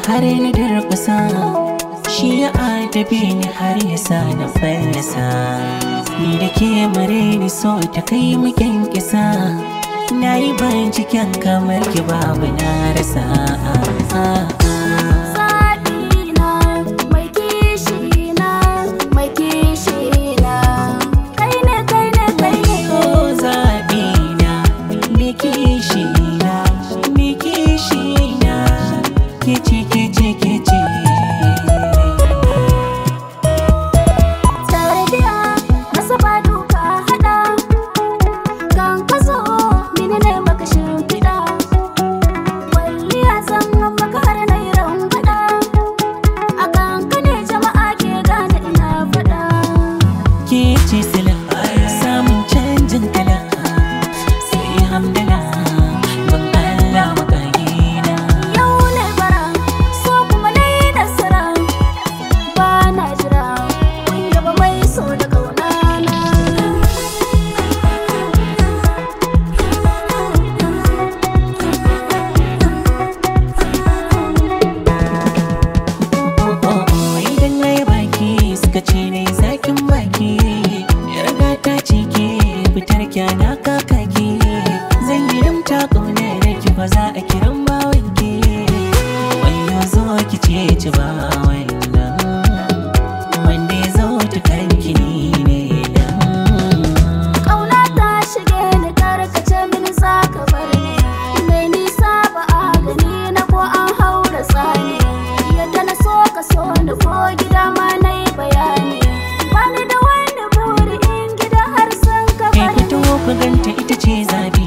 har na durkusa shi ya adabe ni har ya sa na fallasa ni da ke mare ni so ta kai mu kyankyasa na yi binciken kamar ki babu na rasa Zaɓina mai kishina mai kishina kai ne kai ne kai ne Oh, zaɓina, me kishina, me kishina, kici kici kici. Tarbiya masa ba duka haɗa kan ka zo mini ne maka shimfiɗa Walliya zan maka har na yi rambaɗa a kan ka ne jama'a ke gane ina faɗa Kici sila, samun canjin kala, sai hamdala, ban Allah makagina. Yau ne bara so kuma na yi nasara ba na jira kun yaba mai so da kaunana Oh, oh, oh, idan na yi baki suka ce na yi zakin baki. Yarda ta cike fitar kyana kakaki. Zan yi rimta ƙaunar ki ba za a kiran bawanki. Wayo zo ki ce ci ba wannan. Wanda ya zo ta kanki ni ne dan. Ƙauna ta shige ni karkace mini za ka bar ni Mai nisa ba a gani na ko an haura tsani Yadda na so ka so ni ko gida ma na yi bayani Bani da wani buri in gida har sun ka Kai bar fito ku ganta ita ce zabi